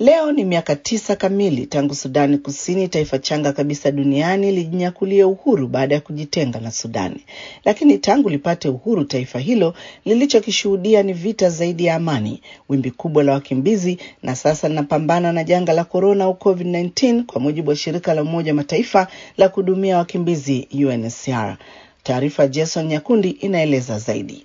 Leo ni miaka tisa kamili tangu Sudani Kusini, taifa changa kabisa duniani, lijinyakulia uhuru baada ya kujitenga na Sudani. Lakini tangu lipate uhuru, taifa hilo lilichokishuhudia ni vita zaidi ya amani, wimbi kubwa la wakimbizi, na sasa linapambana na janga la korona au COVID-19, kwa mujibu wa shirika la Umoja wa Mataifa la kuhudumia wakimbizi UNHCR. Taarifa Jason Nyakundi inaeleza zaidi.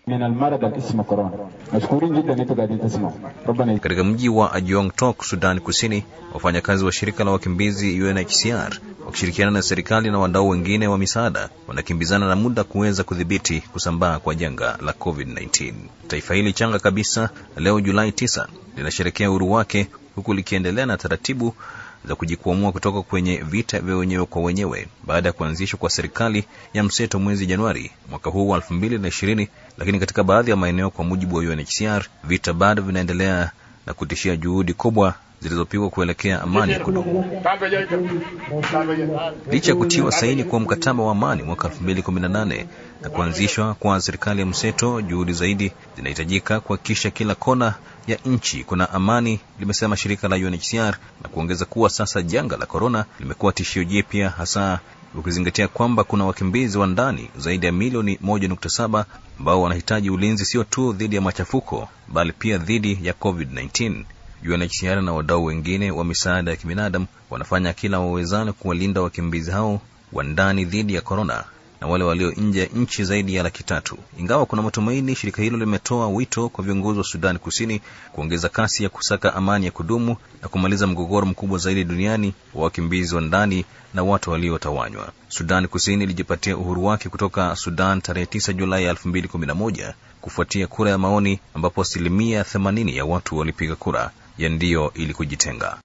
Katika mji wa Ajong Tok, Sudan Kusini, wafanyakazi wa shirika la wakimbizi UNHCR wakishirikiana na serikali na wadau wengine wa misaada wanakimbizana na muda kuweza kudhibiti kusambaa kwa janga la COVID-19. Taifa hili changa kabisa leo Julai 9 linasherekea uhuru wake huku likiendelea na taratibu za kujikwamua kutoka kwenye vita vya wenyewe kwa wenyewe baada ya kuanzishwa kwa serikali ya mseto mwezi Januari mwaka huu wa elfu mbili na ishirini. Lakini katika baadhi ya maeneo, kwa mujibu wa UNHCR, vita bado vinaendelea na kutishia juhudi kubwa zilizopigwa kuelekea amani ya kudumu. Licha ya kutiwa saini kwa mkataba wa amani mwaka 2018 na kuanzishwa kwa serikali ya mseto, juhudi zaidi zinahitajika kuhakikisha kila kona ya nchi kuna amani, limesema shirika la UNHCR na kuongeza kuwa sasa janga la korona limekuwa tishio jipya, hasa ukizingatia kwamba kuna wakimbizi wa ndani zaidi ya milioni 1.7 ambao wanahitaji ulinzi sio tu dhidi ya machafuko bali pia dhidi ya COVID-19. UNHCR na wadau wengine wa misaada ya kibinadamu wanafanya kila wawezalo kuwalinda wakimbizi hao wa ndani dhidi ya korona na wale walio nje ya nchi zaidi ya laki tatu. Ingawa kuna matumaini, shirika hilo limetoa wito kwa viongozi wa Sudani Kusini kuongeza kasi ya kusaka amani ya kudumu na kumaliza mgogoro mkubwa zaidi duniani wa wakimbizi wa ndani na watu waliotawanywa. Sudani Kusini ilijipatia uhuru wake kutoka Sudan tarehe 9 Julai 2011 kufuatia kura ya maoni ambapo asilimia 80 ya watu walipiga kura ya ndio ili kujitenga.